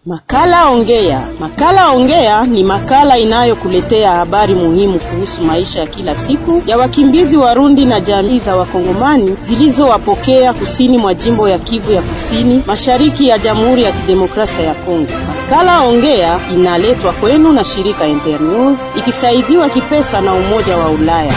Makala Ongea. Makala Ongea ni makala inayokuletea habari muhimu kuhusu maisha ya kila siku ya wakimbizi Warundi na jamii za Wakongomani zilizowapokea kusini mwa jimbo ya Kivu ya Kusini, mashariki ya Jamhuri ya Kidemokrasia ya Kongo. Makala Ongea inaletwa kwenu na shirika Internews ikisaidiwa kipesa na Umoja wa Ulaya.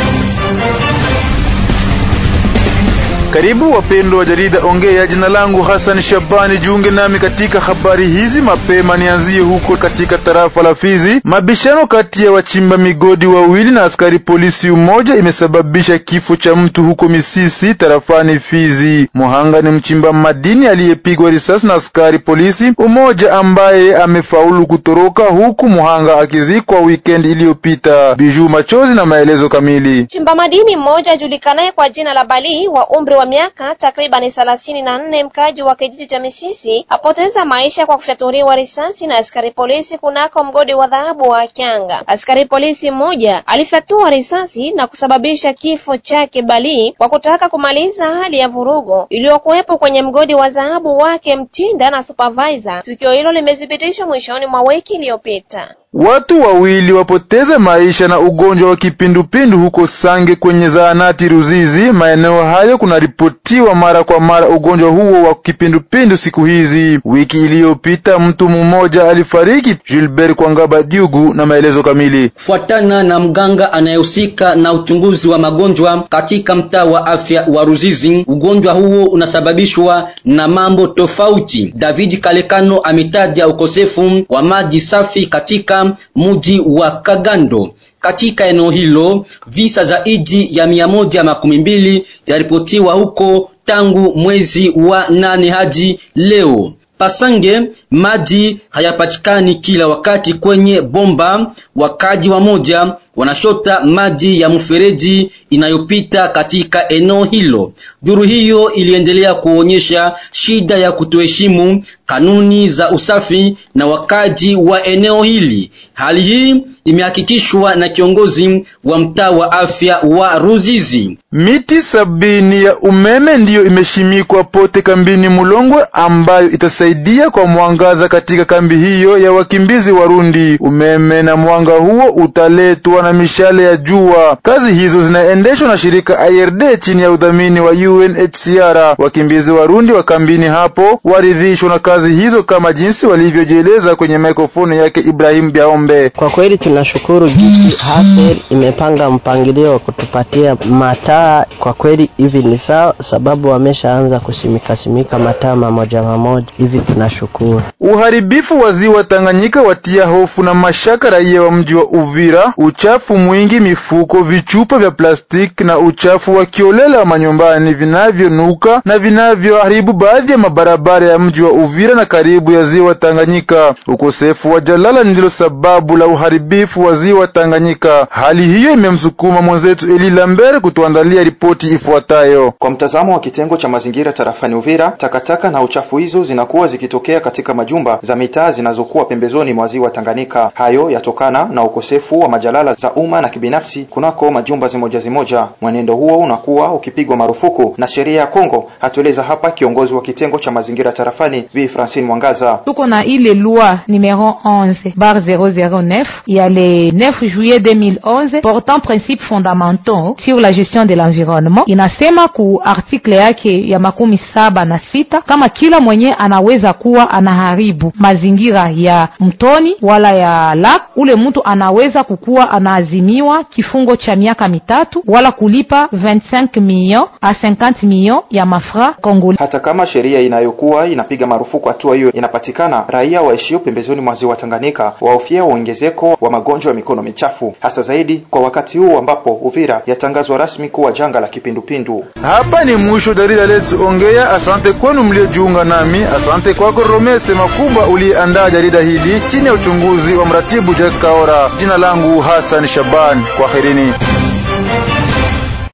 Karibu wapendwa wa jarida Ongea. Jina langu Hassan Shabani, jiunge nami katika habari hizi mapema. Nianzie huko katika tarafa la Fizi. Mabishano kati ya wachimba migodi wawili na askari polisi mmoja imesababisha kifo cha mtu huko Misisi tarafani Fizi. Muhanga ni mchimba madini aliyepigwa risasi na askari polisi mmoja ambaye amefaulu kutoroka, huku muhanga akizikwa weekend iliyopita. Biju Machozi na maelezo kamili. Mchimba madini mmoja ajulikanaye kwa jina la Bali wa umri wa miaka takribani thelathini na nne mkaji wa kijiji cha Misisi apoteza maisha kwa kufyaturiwa risasi na askari polisi kunako mgodi wa dhahabu wa Kyanga. Askari polisi mmoja alifyatua risasi na kusababisha kifo chake Bali kwa kutaka kumaliza hali ya vurugo iliyokuwepo kwenye mgodi wa dhahabu wake Mtinda na supervisor. Tukio hilo limethibitishwa mwishoni mwa wiki iliyopita. Watu wawili wapoteza maisha na ugonjwa wa kipindupindu huko Sange kwenye zahanati Ruzizi. Maeneo hayo kunaripotiwa mara kwa mara ugonjwa huo wa kipindupindu siku hizi. Wiki iliyopita mtu mmoja alifariki. Gilbert Kwangaba Diugu na maelezo kamili. Fuatana na mganga anayehusika na uchunguzi wa magonjwa katika mtaa wa afya wa Ruzizi, ugonjwa huo unasababishwa na mambo tofauti. David Kalekano ametaja ukosefu wa maji safi katika mji wa Kagando. Katika eneo hilo visa zaidi ya mia moja makumi mbili yaripotiwa huko tangu mwezi wa nane hadi leo. Pasange maji hayapatikani kila wakati kwenye bomba. Wakaji wa moja wanashota maji ya mfereji inayopita katika eneo hilo. Duru hiyo iliendelea kuonyesha shida ya kutoheshimu kanuni za usafi na wakaji wa eneo hili. Hali hii imehakikishwa na kiongozi wa mtaa wa afya wa Ruzizi. Miti sabini ya umeme ndiyo imeshimikwa pote kambini Mulongwe, ambayo itasaidia kwa mwangaza katika kambi hiyo ya wakimbizi Warundi. Umeme na mwanga huo utaletwa na mishale ya jua. Kazi hizo zinaendeshwa na shirika IRD chini ya udhamini wa UNHCR. Wakimbizi Warundi wa kambini hapo waridhishwa na kazi hizo kama jinsi walivyojieleza kwenye mikrofoni yake Ibrahim Biaombe. Kwa kweli tunashukuru jinsi Hasel imepanga mpangilio wa kutupatia mataa. Kwa kweli hivi ni sawa, sababu wameshaanza kusimika simika mataa mamoja mamoja hivi, tunashukuru. Uharibifu wa ziwa Tanganyika watia hofu na mashaka raia wa mji wa Uvira. Uchafu mwingi, mifuko, vichupa vya plastiki na uchafu wa kiolela wa manyumbani vinavyonuka na vinavyoharibu baadhi ya mabarabara ya mji wa Uvira na karibu ya ziwa Tanganyika. Ukosefu wa jalala ndilo sababu la uharibifu wa ziwa Tanganyika. Hali hiyo imemsukuma mwenzetu Eli Lambert kutuandalia ripoti ifuatayo. Kwa mtazamo wa kitengo cha mazingira tarafani Uvira, takataka na uchafu hizo zinakuwa zikitokea katika majumba za mitaa zinazokuwa pembezoni mwa ziwa Tanganyika. Hayo yatokana na ukosefu wa majalala za umma na kibinafsi kunako majumba zimoja zimoja. Mwenendo huo unakuwa ukipigwa marufuku na sheria ya Kongo, atueleza hapa kiongozi wa kitengo cha mazingira tarafani Bi Francine Mwangaza. Tuko na ile loi numero 11 bar 009 ya le 9 juillet 2011 portant principes fondamentaux sur la gestion de l'environnement, inasema ku article yake ya makumi saba na sita kama kila mwenye anaweza kuwa anaharibu mazingira ya mtoni wala ya lak, ule mtu anaweza kukuwa anaazimiwa kifungo cha miaka mitatu wala kulipa 25 millions a 50 millions ya mafra Kongoli. Hata kama sheria inayokuwa inapiga marufuku hatua hiyo inapatikana, raia waishio pembezoni mwa ziwa Tanganyika wahofia uongezeko wa magonjwa ya mikono michafu, hasa zaidi kwa wakati huu ambapo Uvira yatangazwa rasmi kuwa janga la kipindupindu. Hapa ni mwisho jarida Let's Ongea. Asante kwenu mliojiunga nami. Asante kwako Romese Makuba uliyeandaa jarida hili chini ya uchunguzi wa mratibu Jack Kaora. Jina langu Hassan Shaban, kwaherini.